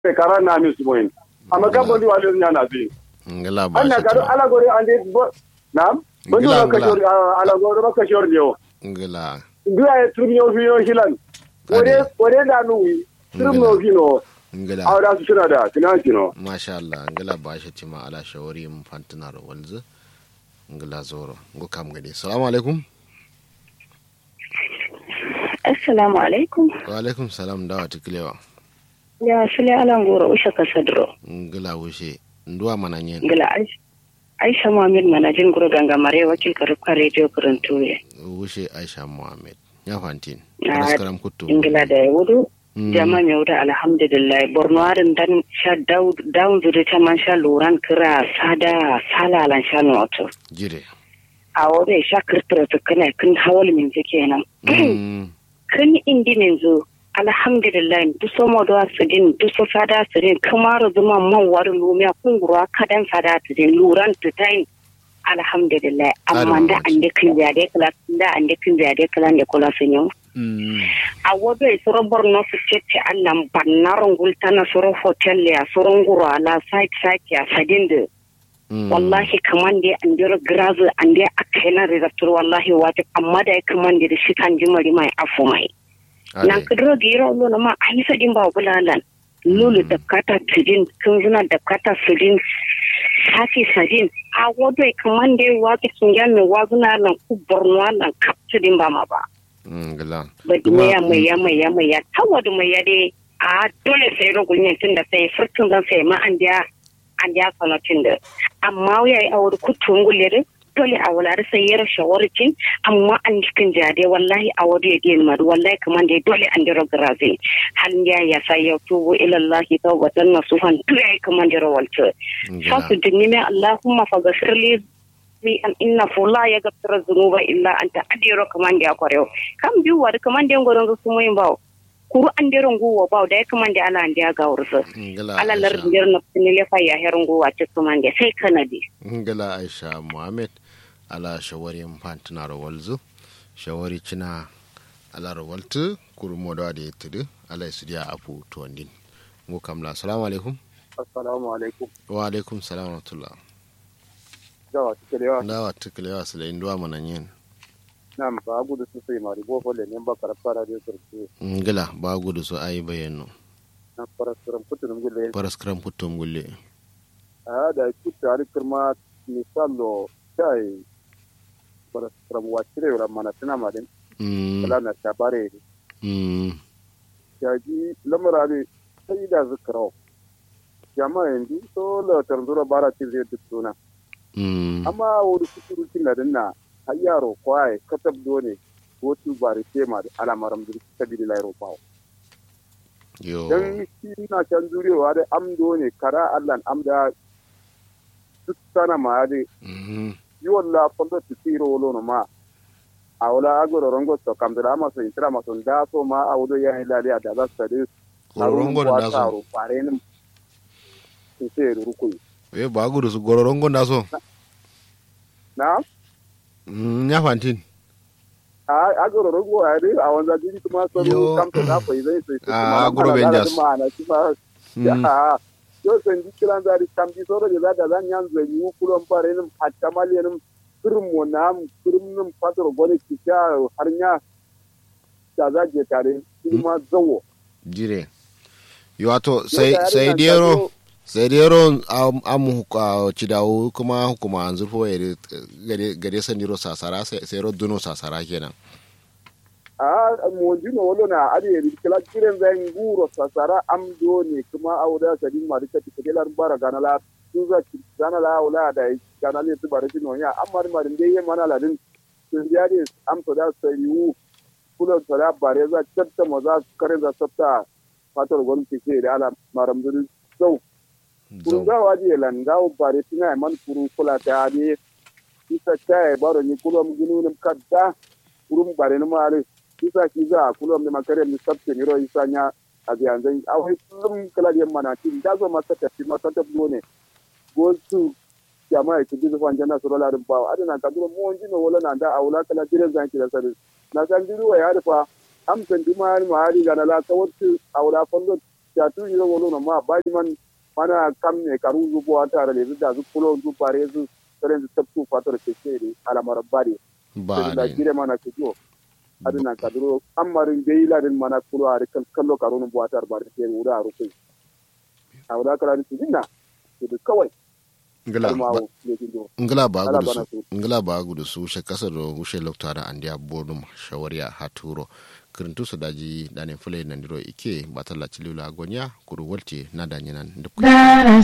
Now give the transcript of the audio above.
sai kara na mi su moyin amma kan bondi wa le nya na bi ngala ba anna shi kado tima. ala gore ande bo nam bondi Ngila, wa ka ngila. shor ala gore ka shor yo ngala nduya e trum yo fi yo hilan ore Ade. ore da nu wi trum Ngila. no fi no ngala awda su suna da kina kino masha Allah ngala ba shi tima ala shawari mun fantina ro walzu ngala zoro ngo kam gade assalamu alaikum Assalamu alaikum. wa alaikum salam dawa tiklewa Ya sule alan goro usha kasadro. ngala wushe nduwa mananyen Gila Aisha. Aisha Muhammad manajin guro ganga mare wakil karukka radio kurantuye. wushe Aisha Muhammad ya fantin Ah, raskaram kuttu Ingila da wudu. Mm. Jama mai wuda alhamdulillah. Borno harin dan sha down zuri ta man sha luran kira sada salalan sha noto. jire A wade sha kirtira tukane kun hawal min kenan. Mm. Kun indi min zo. alhamdulillah duso modo asidin duso sada asidin kamaro zuma man wari lumiya kungurwa kadan sada asidin luran tutain alhamdulillah amma da an da kin zade kala da an da kin zade kala da kula sun yau Mm. a wado e soro borno su cece allan bannaron gultana soro hotel ya soro nguro ala site site ya sadinde Mm. wallahi kaman da an dira grazu an da aka yana rizabtur wallahi wata amma da ya kaman da shi kan jimari mai afu mai Ade. nan kudro giro lo na ma ayi sadin ba bulalan lulu da kata tudin kun zuna da kata sudin sasi sadin a wado e kaman da wata sunjan ne wazuna nan ku borno nan kap tudin ba ma ba Mm, ngala ba Kuma- ya mai ya mai ya mai ya tawadu mai ya dai a dole sai rugul ne tun da sai furtun zan sai ma an dia an dia kanotin da amma ya yi awar kutun gulle dole a wala sai yar shawarcin amma an cikin jade wallahi a wadu ya diyan madu wallahi kaman da dole an dira graze hal ya ya sai ya tubu ila Allah tawbatan nasuhan to ya kaman da rawalta ngala fasu dinni mai Allahumma faghfirli mi an inna fu la yaghfiru dhunuba illa anta adiro kamande akoreo kam biu war kamande ngoron go sumo imbaw kuru andero nguwo baw da kamande ala ande aga urso ngala ala lar Aisha. nder no tinile fa ya her nguwa ce kamande sai kanadi ngala aisha muhammad ala shawari fantina ro walzu shawari cina ala ro waltu kuru modo ade yetudu ala studia apu to ndin ngo kamla assalamu alaikum assalamu alaikum wa alaikum salam wa rahmatullah jawa kike yawa ndawa tiklewa sila indwa mananyen nam ba gudu su sai mari bo folle ne ba karfa radio turki ngala ba gudu so ayi bayano na paraskaram kutunum gulle paraskram puttum gulle a da kuta ari kirma misalo sai paraskaram wacire wala mana tana madin mm kala na tabare mm yaji lamara ne sai da zikrau jama'a yanzu so la tanzura bara ci zai duk suna mm amma wani kusuru kin da dinna har yaro kwaye katab dole wotu bari tema da alamaram da ta bi la ro pawo yo dan shi na can jurewa da amdo ne kara allan amda duk sana ma da mhm yi walla fondo ti tiro wolo no ma a wala agoro rongo to kam da ma so intira ma so da so ma a wudo ya ila da da sa de gororongo da so pare ni ti se ruku e ba gudu so gororongo da so na mm nya fantin a agoro rongo a de a wanda jini kuma so Yo. kam to da fa zai sai Ah, agoro Rangers. ma na ci ba ya yo san di kilan zari kam di so da da da zan yan zai yi kulon pare ni hatta maliyanum kurum mo nam kurum num patro gone kisha harnya da za je tare kuma zawo jire yo wato sai Yau da sai yarin nan dero ta zo- sai dero am am huka cidawu kuma hukuma an zurfo ya gare gare saniro sasara sai sai ro duno sasara kenan a mo jino wolo na ade ri kala kiren zan guro sasara am do ne kuma auda sadin ma dika tikelar bara ganala tuza ganala wala da ganale tu bare jino ya amma ma din dai mana ladin sun ya de am to da sai yu kula to da bare za tatta mo za kare za tatta fatar gon tike da ala maram dun so kun ga waje lan ga bare tina man kuru kula ta ne isa kai baro ni kulum gununum kadda kurum bare ni mare isa ki za kulum ni makare ni sabte ni ro isa nya a biyan zai awai kullum kala da mana tin da zo masa tafi masa ta ne go su jama'a ki jizu fan janna sura larin bawo adana ka duro mo onji no wala na da awla kala dire zan ki da sare na san diru wa ya rufa am san di ma ma hari ga na la ka wuce awla fondo ya tu yi wolo na ma ba man mana kam ne karu zubo ta da le da zu kulo zu bare zu tare zu tabtu fatar ke ce ne alamar bare ba da ne gire mana ke jo adina kaduro amarin de ila din mana kulo a kan kallo karu nu buatar bare ke wura a rukai a wura kala ni dinna to kawai ngila kuma ba- wo ne jindo ngila ba Ala gudu bana su ngila ba gudu su she kasar do wushe loktara andiya bodum shawariya haturo kirintu su daji dane fule nandiro ike batalla cilula gonya kuru walte na danyinan duk